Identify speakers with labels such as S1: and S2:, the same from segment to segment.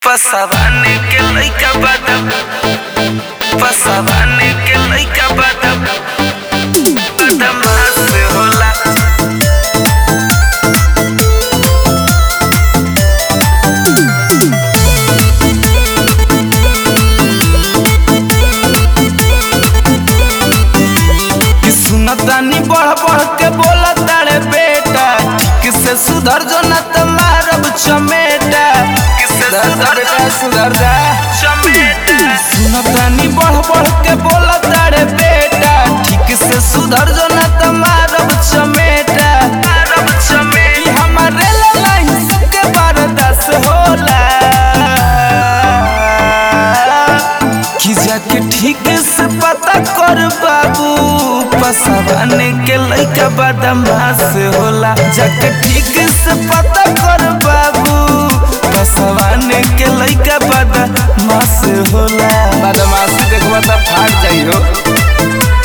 S1: पसवाने के लइका बादम पसवाने के लइका बादम बदमाश होला कि सुनतानी बढ़ बढ़ के बोला तारे बेटा किसे सुधर जो न त मारब चमेटा किसे सुधर बेटा सुधर जा चमेटा सुनतानी बढ़ बढ़ के बोला तारे बेटा ठीक से सुधर जो न त मारब चमेटा मारब चमेटा हमारे ललाई सबके बर्दाश्त होला कि जाके ठीक से पता कर बाबू पसवाने के लइका बदमाश होला जाके ठीक से पता कर बाबू पसवाने के लइका बदमाश होला बदमाशी देखबा त फाट जाइ हो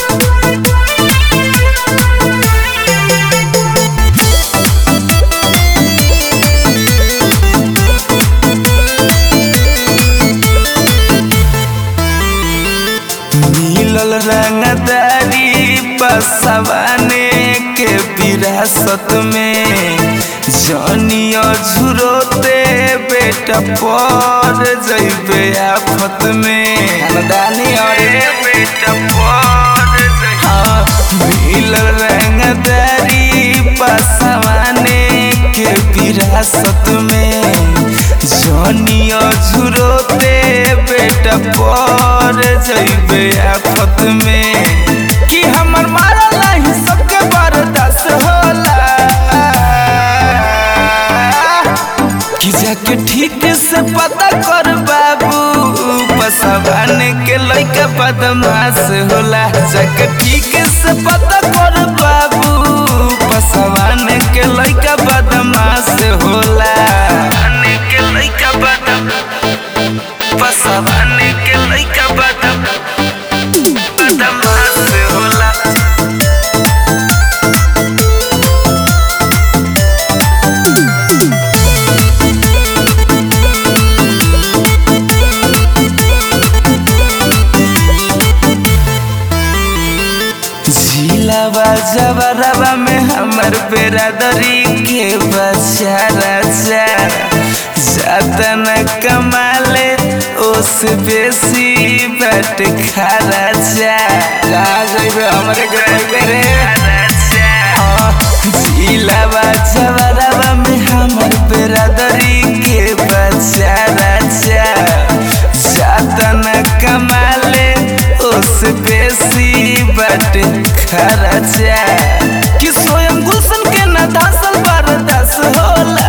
S1: मिलल रंगदारी बसवाने के विरासत में जनिया झुरोते बेटा पर जइबे आफत में खानदानी अरे बेटा पर हाँ मिलल रंगदारी बसवाने के विरासत में जनिया झुरोते बेटा पर जइबे आफत में कि हमर मारल नहीं सबके बर्दाश्त होला कि जाके ठीक से पता कर बाबू पसवाने के लइका बदमाश होला जाके ठीक से पता कर बाबू पसवाने के लइका बदमाश होला पसवाने के लइका बदम पसवाने के लइका बदम बदमाश होला झीलावा जबरवा में हमर बेरादरी के बच्चा राजा जाता न कमाले ओस बेसी बट खारा जा कहाँ जइबे हमरे के पहिले रे झीलावा जबरवा में हमर बेरादरी के बच्चा राजा जाता न कमाले ओस बेसी बट खर्चा कि स्वयं गुलशन के न धसल बर्दाश्त होला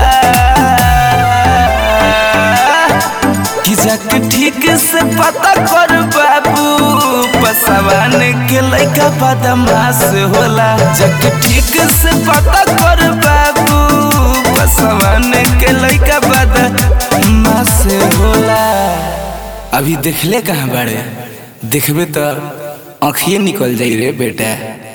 S1: कि जाके ठीक से पता कर बाबू पसवान के लइका बदमाश होला जाके ठीक से पता कर बाबू पसवान के लइका बदमाश होला अभी देखले कहाँ बाड़े देखबे तो आँखिए निकल जाई रे बेटा